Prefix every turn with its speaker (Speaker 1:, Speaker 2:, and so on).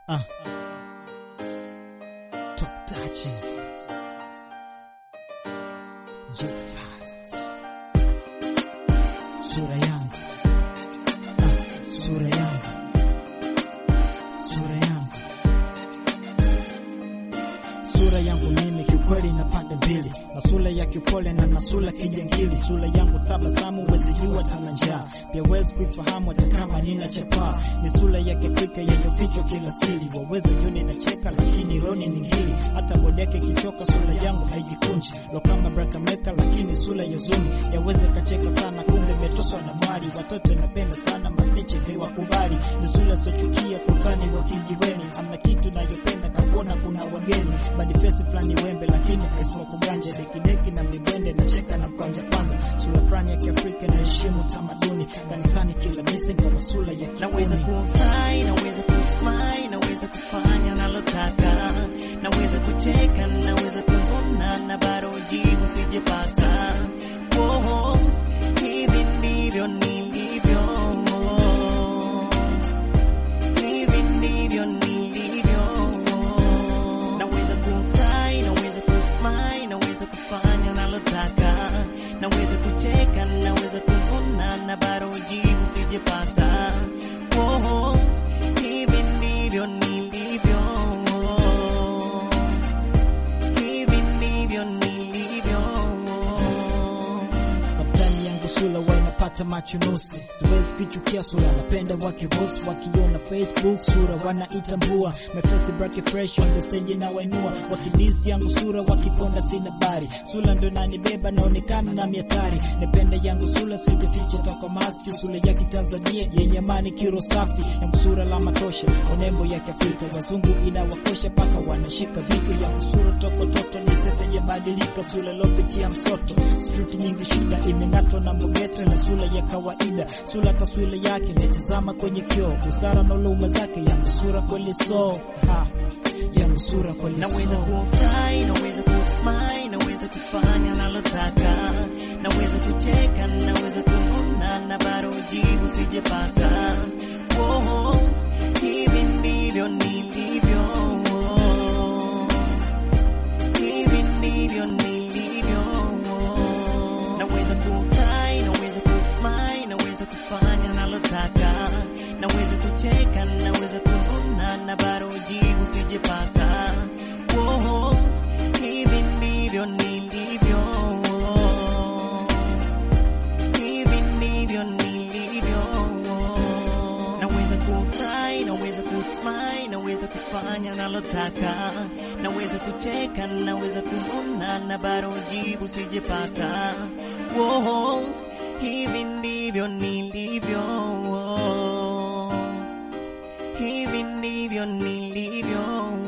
Speaker 1: Uh. Top touches. J fast. Sura yangu. Uh, sura yangu. Sura yangu. Sura yangu mimi kiukweli na pande mbili, na sura ya kiupole na na sura kijangili. Sura yangu tabasamu, wezi jua tana njaa, pia wezi kuifahamu hata kama nina chapaa. Ni sura ya kiafrika yenye kila siri, waweza yoni na cheka, lakini roni ni ngili. Hata bodeke kichoka, sura yangu haijikunji, lo kama braka meka, lakini sura ya zuni yaweze kacheka sana, kumbe imetoswa na mali. Watoto napenda sana mastiche viwakubali, ni sura sochukia kutani wa kijiweni, hamna kitu nayopenda kakona kuna wageni badi fesi fulani wembe lakini aisima kuganja dekideki na mibende na cheka na mkwanja kwanza sura fulani ya kiafrika inaheshimu tamaduni kanisani kila misi kama sura ya
Speaker 2: Naweza
Speaker 1: kiuni
Speaker 2: kufurahi, naweza kusmile, naweza kufanya nalotaka, naweza kucheka, naweza kununa na bado jibu sijapata. Oh, hivi ndivyo nilivyo, hivi ndivyo nilivyo. Naweza kufurahi, naweza kusmile, naweza kufanya nalotaka, naweza kucheka, naweza kununa na bado jibu sijapata. Oh, hivi ndivyo nilivyo, hivi ndivyo nilivyo.
Speaker 1: Sometimes yangu sura wanapata machunusi, siwezi kuchukia sura, napenda wake boss wakiona Facebook sura wanaitambua, my face break fresh on the stage na wainua, wakidisi yangu sura wakiponda sina bari, sura ndo nanibeba naonekana na miatari, napenda yangu sura sijaficha toka maski, sura ya kitanzania yenye amani kiro safi, yangu sura la matosha, onembo ya kiafrika, wazungu inawakosha paka wanashika vitu yangu sura toko toto ni sasa yabadilika, sura lopitia msoto, street nyingi shida imeng'atwa na mogeto na sura ya kawaida, sura taswira yake netazama kwenye kioo, busara na uluma zake yangu sura kweli so ha yangu sura kweli
Speaker 2: Naweza
Speaker 1: so
Speaker 2: kufurahi, naweza kusmile, naweza kufanya nalotaka, naweza kucheka, naweza kununa na bado jibu sijapata. Oh, hivi ndivyo nilivyo, hivi ndivyo nilivyo. Naweza kufurahi, naweza kusmile, naweza kufanya nalotaka, naweza kucheka, naweza kununa na bado jibu sijapata. Oh, hivi ndivyo nilivyo, hivi ndivyo nilivyo. Naweza kufurahi, naweza kusmile, naweza kufanya nalotaka, naweza kucheka, naweza kununa na bado jibu sijapata. Oh, hivi ndivyo nilivyo, hivi ndivyo nilivyo.